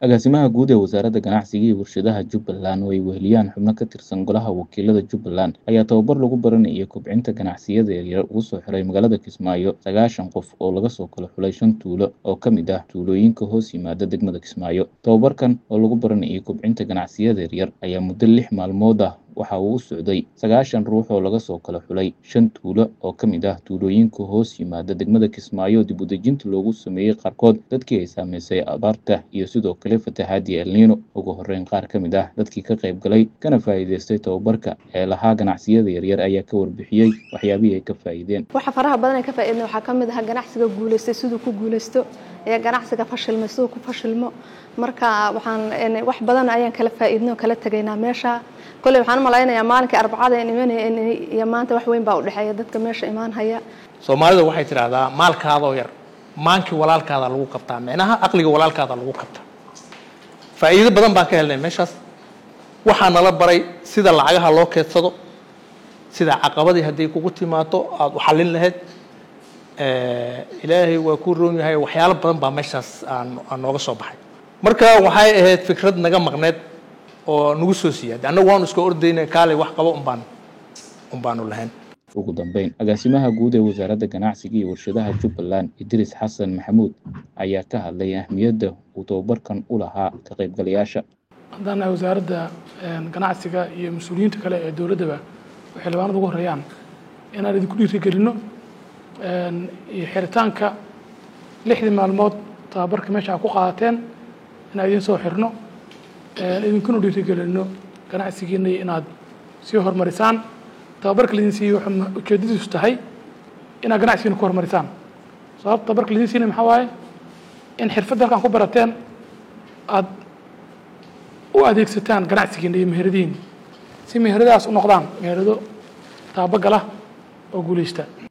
agaasimaha guud ee wasaaradda ganacsiga iyo warshadaha jubbaland oo ay weheliyaan xubno ka tirsan golaha wakiilada jubbaland ayaa tababar lagu baranayay kobcinta ganacsiyada yaryar ugu soo xiray magaalada kismaayo sagaashan qof oo laga soo kala xulay shan tuulo oo ka mid ah tuulooyinka hoos yimaada degmada kismaayo tababarkan oo lagu baranayay kobcinta ganacsiyada yaryar ayaa muddo lix maalmood ah waxa uu u socday sagaashan ruux oo laga soo kala xulay shan tuulo oo ka mid ah tuulooyinka hoos yimaada degmada kismaayo dib u dejinta loogu sameeyey qaarkood dadkii ay saameysay abaarta iyo sidoo kale fatahaadii elniino ugu horreyn qaar ka mid ah dadkii ka qayb galay kana faa'iidaystay tababarka ee lahaa ganacsiyada yaryar ayaa ka warbixiyey waxyaabihii ay ka faa'iideen waxa faraha badan ay ka faa'iideen waxaa ka mid ah ganacsiga guulaystay siduu ku guulaysto iyo ganacsiga fashilmay siduu ku fashilmo marka waxaan wax badan ayaan kala faa'iidnay oo kala tegaynaa meesha kolley waxaan u malaynayaa maalinkii arbacada aan imanaya iyo maanta wax weyn baa u dhexeeya dadka meesha imaan haya soomaalida waxay tidhaahdaa maalkaadoo yar maankii walaalkaada lagu qabtaa micnaha aqliga walaalkaada lagu qabtaa faa'iido badan baan ka helnay meeshaas waxaa nala baray sida lacagaha loo keedsado sida caqabadii hadday kugu timaado aada u xallin lahayd ilaahay waa ku roon yahay waxyaalo badan baa meeshaas aan aan nooga soo baxay marka waxay ahayd fikrad naga maqneed oo nagu soo siiyaaday annagu waanu iska ordayna kaalay wax qabo umbaan umbaanu lahayn ugu dambeyn agaasimaha guud ee wasaaradda ganacsiga iyo warshadaha jubbaland idriis xasan maxamuud ayaa ka hadlay ahmiyadda uu tababarkan u lahaa ka qaybgalayaasha haddaan nahay wasaaradda ganacsiga iyo mas-uuliyiinta kale ee dowladdaba waxay labaanada ugu horreeyaan inaan idinku dhiirigelinno iyo xiritaanka lixdii maalmood tababarka meesha aad ku qaadateen inaan idiin soo xirno idinkuna dhiirigelinno ganacsigiina iyo inaad sii horumarisaan tababarka laidin siiyey wuxuu ujeedadiisu tahay inaad ganacsigiina ku horumarisaan sababta tababarka laidin siinay maxaa waaye in xirfadda halkaan ku barateen aad u adeegsataan ganacsigiina iyo meheradihiina si meheradahaas u noqdaan meherado taabagala oo guulaysta